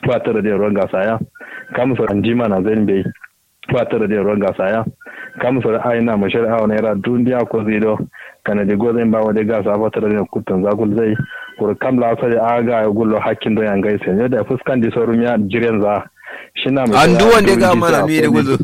fatar da ruwan gasa ya kamsa anjima na zan bai fatar da ruwan gasa ya kamsa aina mashar awa naira duniya ko zido kana de gozen ba wade gasa fatar da kutun zakul zai kur kam la sai aga ya gullo hakkin don yangai sai ne da fuskan di sorum ya jiren za shina mai an duwan da ga mana mi da guzu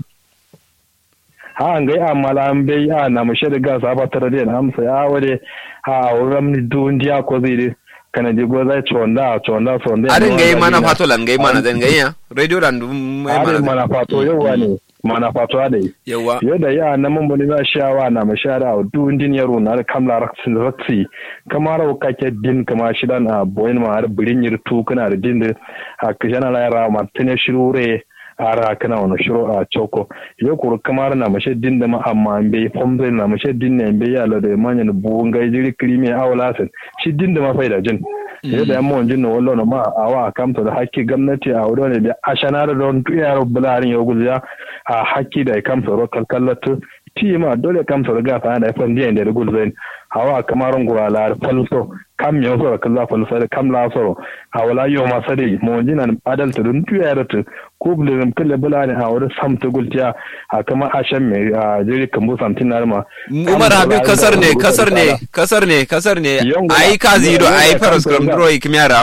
ha an gai amala an bai a na mashar gasa fatar da amsa ya wade ha wuram ni duniya ko zai kana je goza chonda chonda sonde arin gai mana fato lan gai mana zan gai ya radio dan dum mai mana mana fato yawa ne mana fato ade yawa yadda ya na mun bani ba shawa na mashara a dun din yaro na kamla raksin ratsi kamar wa kake din kama shidan a boyin ma har birin yirtu kana da din da a kishana la yara ma tune shirure ara kana wani shiro a choko yo kuru kamar na mashe din da ma amma be pombe na mashe din ne be ya la da manya na buun gai jiri krimi awla sen shi din da ma faida jin yadda yan mawan jin na wallo na ma awa kamta da hakki gwamnati a wurin da ashana da don tuyar bularin ya guziya a hakki da kamta ro kalkallatu ti ma dole kamta da gafa da fan diyan da gulzain hawa kamaron gurala falso kam yau so kan za falso da kam la so hawala yo ma sade mo jina adalta dun tuyar ta ko bulin kalle bulani a wurin samta gultiya a kama ashan me a jiri kambu samtin na ma umar habib kasar ne kasar ne kasar ne kasar ne ai kazi do ai faras kram dro ikmiyara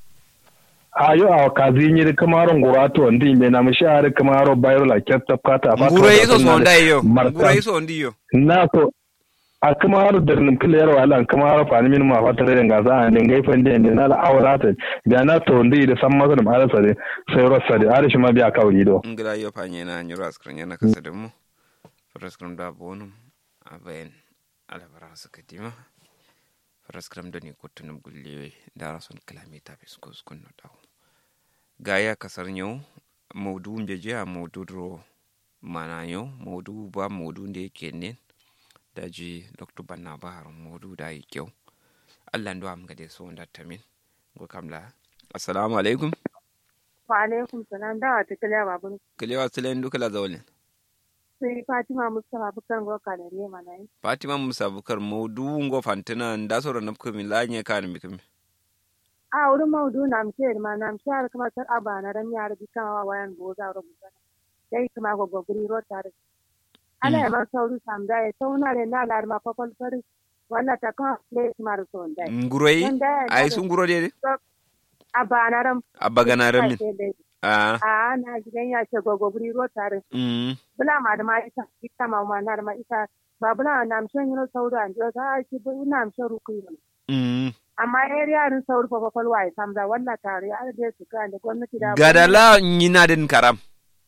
a yo a kazi nyiri kamaron gurato ndi me na mishare kamaro bayro la ketta kata fata ngure iso so ndai yo ngure iso ndi yo na so a kamaro da nim kile yaro ala kamaro fani min ma fatare da gaza an din gai fande ne na la awrata da na to ndi da san mazan ala sare sai rossa da arishi ma biya kawri do ngila yo fanye na nyuro askran yana kasa da mu faraskram da bonum aben ala bara sakatima faraskram da ni kutunum gulle da rason kilomita fiskus kunno dawo gaya kasar yau maudu mbeje a maudu dro mana yau maudu ba maudu da yake ne da ji dr banna bahar maudu da yi kyau allah ndo am gade so da tamin go kamla assalamu alaikum wa alaikum salam da wata kiliya babun kiliya tilen duka la zawlin sai fatima mustafa bukar go kanare mana yi fatima musa bukar maudu ngo fantina nda so na ko mi lanye kan mi kami a wurin maudu na mce ma na mce har kuma tar aba na ran yar bi kawa wayan boza rubuta dai kuma go goguri ro tare ala ya ma sauru samda ya sauna le na lar ma papal fari wala ta kan le mar so ndai nguroi ai sun nguro de aba na ran abba gana ran min a a na gidan ya ce gogoguri ro tare bula ma da ma ita ita ma ma na ma ita ba bula na mce yin sauru an jo ta ki bu na mce rukuyi amma yar yarin sauri fa kwakwalwa ya samza wannan tare ya da su kan da gwamnati da gadala nyina din karam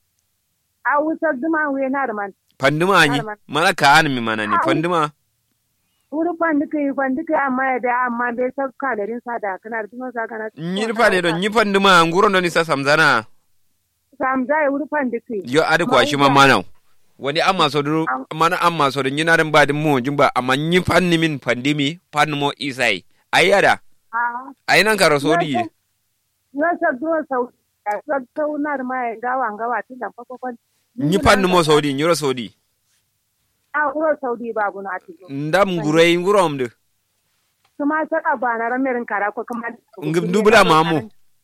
a wutar duma wuya na man panduma anyi mana ka an mi mana ni panduma wuri pandika yi pandika amma ya da amma bai sa kalarin sa da kana da duma sa kana nyi fa ne don nyi panduma nguro don isa samzana samza ya wuri pandika yo adi kwa shi ma mana wani amma so duru mana amma so din nyina din ba din mu jimba amma nyi panni min pandimi panmo isai ayyada ai nan karo sodi ye yo sa do sau sa sau na ma gawa gawa tin da fakokon nyi panni mo sodi nyoro sodi a uro saudi babu na ati ndam ngurei ngurom de kuma sa ka bana ramerin kara ko kuma ngim dubula mamu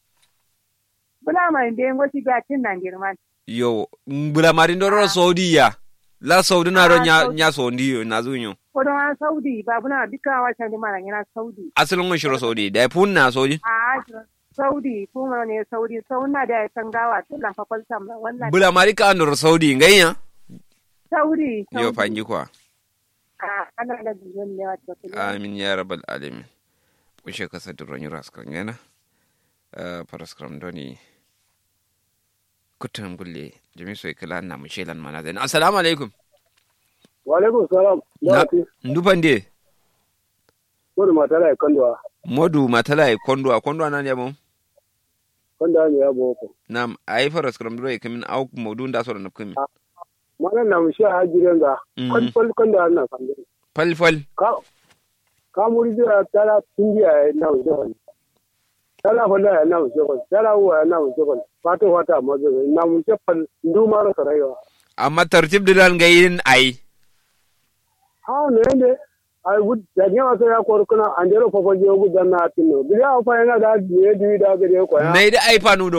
bula ma inde ngo ti ga tin nan girman yo bula marin do ro sodi ya la saudi na ro nya nya sondi yo na zunyo kodon an saudi babu na duka wacan da mana yana saudi asalin mun shiro saudi da fun na saudi a saudi kuma ne saudi sauna da ya tangawa tun lan fa falsam wannan bula marika andur saudi nganya saudi yo fanji kwa a ana da biyan ne wato amin ya rabbal alamin kushe kasa duron yura skran yana paraskram doni kutan gulle jami so ikala na mu shelan mana zai assalamu alaikum wa alaikum salam ndufan de modu matala e kondwa modu matala e kondwa kondwa nan yabo kondwa ne yabo ko nam ai faras kram dro e kamin au modu nda so na kamin mana na mu sha hajiren ga kon fol kondwa na kande fal fal ka ka muri jira tala tungiya na wuce tala fala na wuce ko tala wa na wuce ko fato wata mazo na mu ce fal nduma ro saraywa amma tartib dilan gayin ai ha ne ne ai wud da ne wasa ya kor kuna an jero fofo je gu danna tinno biya fa yana da ne di da gare ko ya nai da ai fanu